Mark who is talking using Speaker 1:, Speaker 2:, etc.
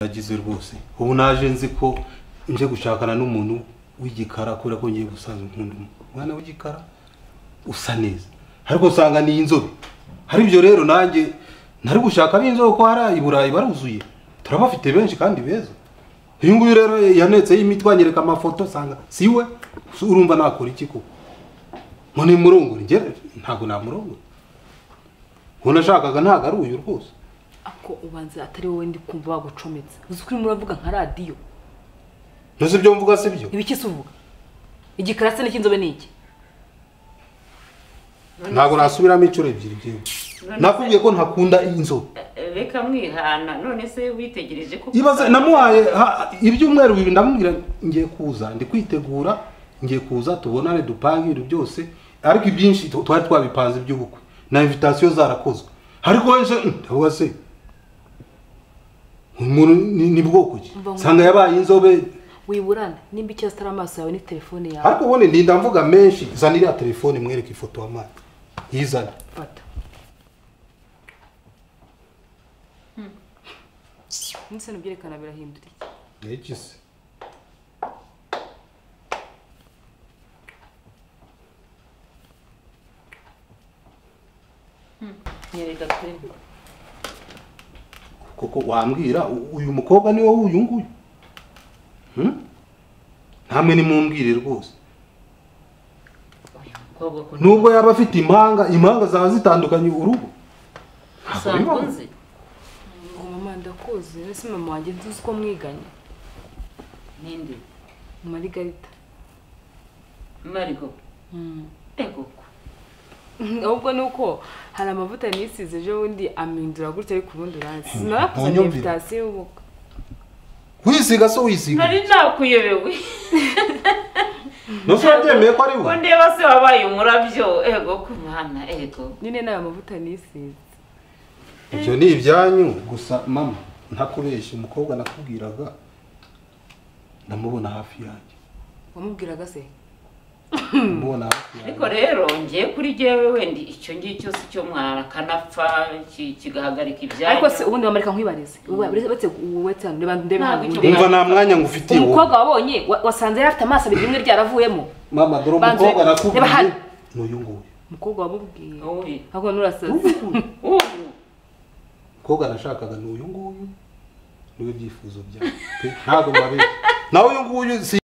Speaker 1: nagize rwose ubu naje nzi ko nje gushakana n'umuntu w'igikara kubera ko ngiye gusanzwe nkunda umwana w'igikara usa neza ariko usanga ni inzobe hari ibyo rero nanjye ntari gushaka b'inzobe ko hari i burayi baruzuye turabafite benshi kandi beza uyu nguyu rero yanetseho imitwe anyereka amafoto usanga si we urumva nakora iki koko ngo ni murongore njye ntabwo namurongore uwo nashakaga ntabwo ari uyu rwose
Speaker 2: ako ubanza atari wowe ndi kumva bagucometse uzi ko urimo uravuga nka radiyo
Speaker 1: ntuzi ibyo mvuga si byo
Speaker 2: ibiki se uvuga igikarase n'icy'inzobe ni iki
Speaker 1: ntabwo nasubiramo inshuro ebyiri byewe nakubwiye ko ntakunda inzobe
Speaker 3: reka mwihana none se witegereje ko
Speaker 1: ibaze namuhaye ha- ibyumweru bibiri ndamubwira ngiye kuza ndi kwitegura ngiye kuza tubonane dupange ibintu byose ariko ibyinshi tu- twari twabipanze iby'ubukwe na invitasiyo zarakozwe ariko wowe se ndavuga se umuntu ni ni bwoko ki
Speaker 2: Mva ngo-
Speaker 1: nsanga yabaye inzobe
Speaker 2: wiburane nimba icyo zitari amaso yawe ni telefone yawe
Speaker 1: ariko ubundi ndinda mvuga menshi zana iriya telefone mwereke ifoto wamaye yizana
Speaker 2: fata ndetse n'ibyerekana birahindura iki
Speaker 1: iki se
Speaker 3: nyereka kuri
Speaker 1: koko wambwira u- uyu mukobwa ni wowe uyu nguyu Hmm? namwe nimumbwire rwose
Speaker 3: mukobwa ko
Speaker 1: nubwo yaba afite impanga impanga zaba zitandukanye urugo Ntabwo bibaho.
Speaker 3: usanzwe nzi
Speaker 2: ngo mama ndakuzi ese mama wanjye ntuzi ko mwiganye
Speaker 3: ninde
Speaker 2: mu marigarita
Speaker 3: mariko ego
Speaker 2: ahubwo ni uko hari amavuta nisize ejo bundi amindura gutya ariko ubundi urazi
Speaker 1: Hmm.
Speaker 2: narakuzaniye
Speaker 1: Munyumvire.
Speaker 2: invitasiyo y'ubukwe
Speaker 1: wisiga se wisiga
Speaker 3: nari nakuyobewe
Speaker 1: nose wabyemeye ko ari
Speaker 3: ko
Speaker 1: we
Speaker 3: ndeba se wabaye umurabyo ego ku mwana ego
Speaker 2: nyine ni amavuta nisize
Speaker 1: ibyo ni ibyanyu gusa mama ntakubeshya umukobwa nakubwiraga ndamubona hafi yanjye
Speaker 2: wamubwiraga se
Speaker 1: ndamubona hafi yanjye
Speaker 3: ariko rero ngiye kuri jyewe wendi icyo ngicyo si cyo mwana kanapfa ki- kigahagarika
Speaker 2: ariko
Speaker 3: ibyanya
Speaker 2: se ubundi wamarika nkwibarize uretse uretse hano reba ndebe
Speaker 3: Ntabwo
Speaker 2: hano
Speaker 3: icyo
Speaker 2: ndebe
Speaker 1: umva nta mwanya ngufitiye wowe
Speaker 2: umukobwa wabonye wa- wasanze yari afite amaso abiri rimwe ryaravuyemo
Speaker 1: mama dore
Speaker 2: Banze.
Speaker 1: umukobwa
Speaker 2: Reba
Speaker 1: nakubwiye
Speaker 2: hano.
Speaker 1: ni uyu nguyu
Speaker 2: umukobwa wamubwiye
Speaker 3: Uyu.
Speaker 2: ahubwo n'urasaze
Speaker 1: Uyu.
Speaker 3: ubu
Speaker 1: umukobwa nashakaga ni uyu nguyu niwe byifuzo byawe pe ntabwo mbabe nawe uyu nguyu si